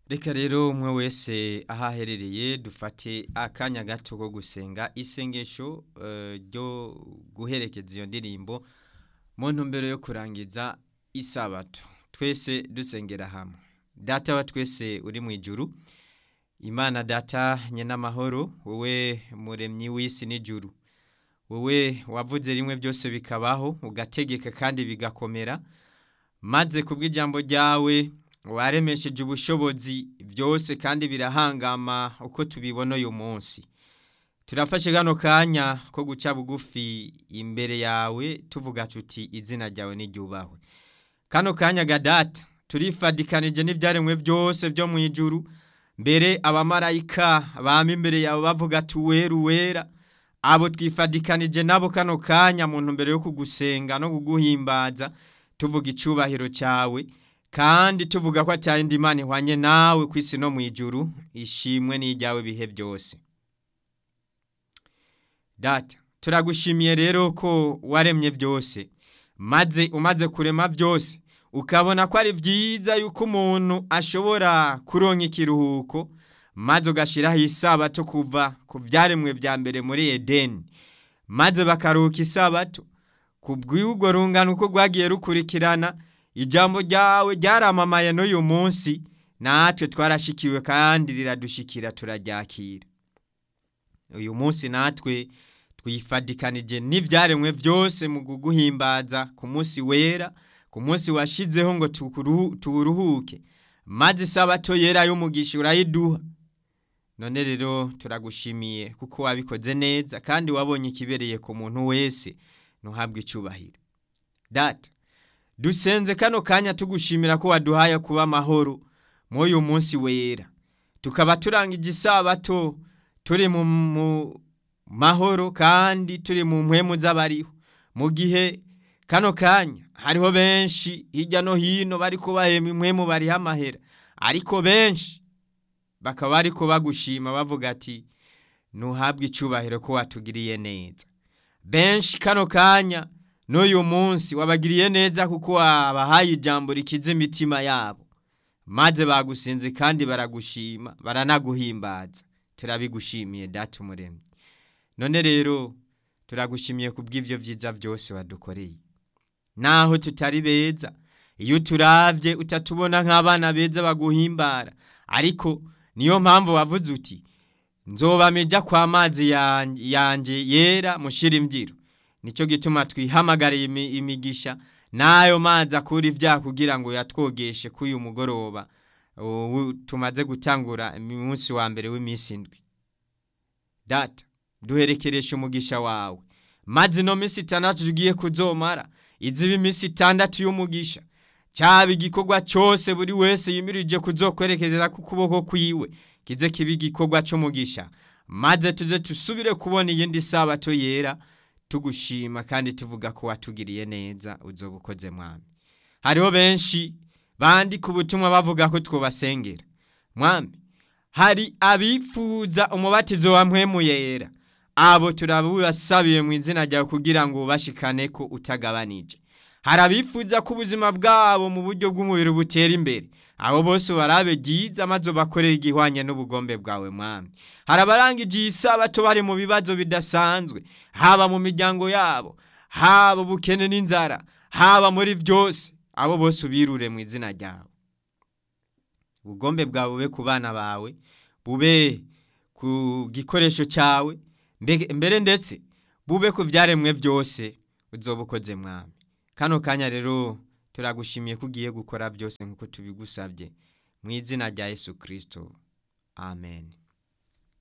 Reka rero umwe wese aho aherereye dufate akanya gato ko gusenga isengesho ryo guherekeza iyo ndirimbo mu ntumbero yo kurangiza isabato twese dusengera hamwe data wa twese uri mu ijuru imana data nyenamahoro wowe muremyi w'isi n'ijuru wowe wavuze rimwe byose bikabaho ugategeka kandi bigakomera maze kubw'ijambo ryawe waremesheje ubushobozi byose kandi birahangama uko tubibona uyu munsi turafashe kano kanya ko guca bugufi imbere yawe tuvuga tuti izina ryawe n'iryubahwe kano kanya gadata turifadikanije n'ibyaremwe byose byo mu ijuru mbere abamarayika bama imbere yawe bavuga tuwera uwera abo twifadikanije nabo kano kanya mu ntumbero yo kugusenga no kuguhimbaza tuvuga icyubahiro cyawe kandi tuvuga ko atari mana ihwanye nawe ku isi no mu ijuru ishimwe n'ijyawe bihe byose data turagushimiye rero ko waremye byose maze umaze kurema byose ukabona ko ari byiza yuko umuntu ashobora kuronka ikiruhuko maze ugashyiraho isabato kuva ku byaremwe bya mbere muri edeni maze bakaruhuka isabato ku bw'ubwo rungano uko rwagiye rukurikirana ijambo ryawe ryaramamaye n'uyu munsi natwe twarashikiwe kandi riradushikira turaryakira uyu munsi natwe twifadikanije n'ibyaremwe byose mu kuguhimbaza ku munsi wera ku munsi washyizeho ngo tuwuruhuke maze isabato yera y'umugisha urayiduha none rero turagushimiye kuko wabikoze neza kandi wabonye ikibereye ku muntu wese ntuhabwe icyubahiro data dusenze kano kanya tugushimira ko waduhaye kuba amahoro muri uyu munsi wera tukaba turanga igisabato turi mu mahoro kandi turi mu mpemu z'abariho mu gihe kano kanya hariho benshi hirya no hino bari kubahema impwemu bariho amahera ariko benshi bakaba bari bagushima bavuga ati ntuhabwe icyubahiro ko watugiriye neza benshi kano kanya n'uyu munsi wabagiriye neza kuko wabahaye ijambo rikize imitima yabo maze bagusinze kandi baragushima baranaguhimbaza turabigushimiye data umuremyi none rero turagushimiye ku bw'ibyo byiza byose wadukoreye naho tutari beza iyo uturabye utatubona nk'abana beza baguhimbara ariko niyo mpamvu wavuze uti nzobamijya kwa mazi yanjye yera mushyira imbyiro nicyo gituma twihamagariye imigisha n'ayo mazi akura ibyaha kugira ngo yatwogeshe ko uyu mugoroba tumaze gutangura umunsi wa mbere w'iminsi indwi data duherekereshe umugisha wawe maze ino minsi itandatu tugiye kuzomara iziba iminsi itandatu y'umugisha cyaba igikorwa cyose buri wese yimirije kuzokwerekezera ku kuboko kwiwe kize kiba igikorwa cy'umugisha maze tuze dusubire kubona iyindi sabato yera tugushima kandi tuvuga ko watugiriye neza uzoba ukoze mwami hariho benshi bandika ubutumwa bavuga ko twubasengera mwami hari abifuza umubatizo wa mpemu yera abo turabubasabiye mu izina ryawe kugira ngo ubashikane ko utagabanije hari abifuza ko ubuzima bwabo mu buryo bw'umubiri butera imbere abo bose barabe byiza maze bakorere igihwanye n'ubugombe bwawe mwami hari abarangije isabato bari mu bibazo bidasanzwe haba mu miryango yabo haba ubukene n'inzara haba muri byose abo bose ubirure mu izina ryawe ubugombe bwawe bube ku bana bawe bube ku gikoresho cyawe mbere ndetse bube ku byaremwe byose uzoba ukoze mwami kano kanya rero turagushimiye ko ugiye gukora byose nk'uko tubigusabye mu izina rya yesu kirisito amen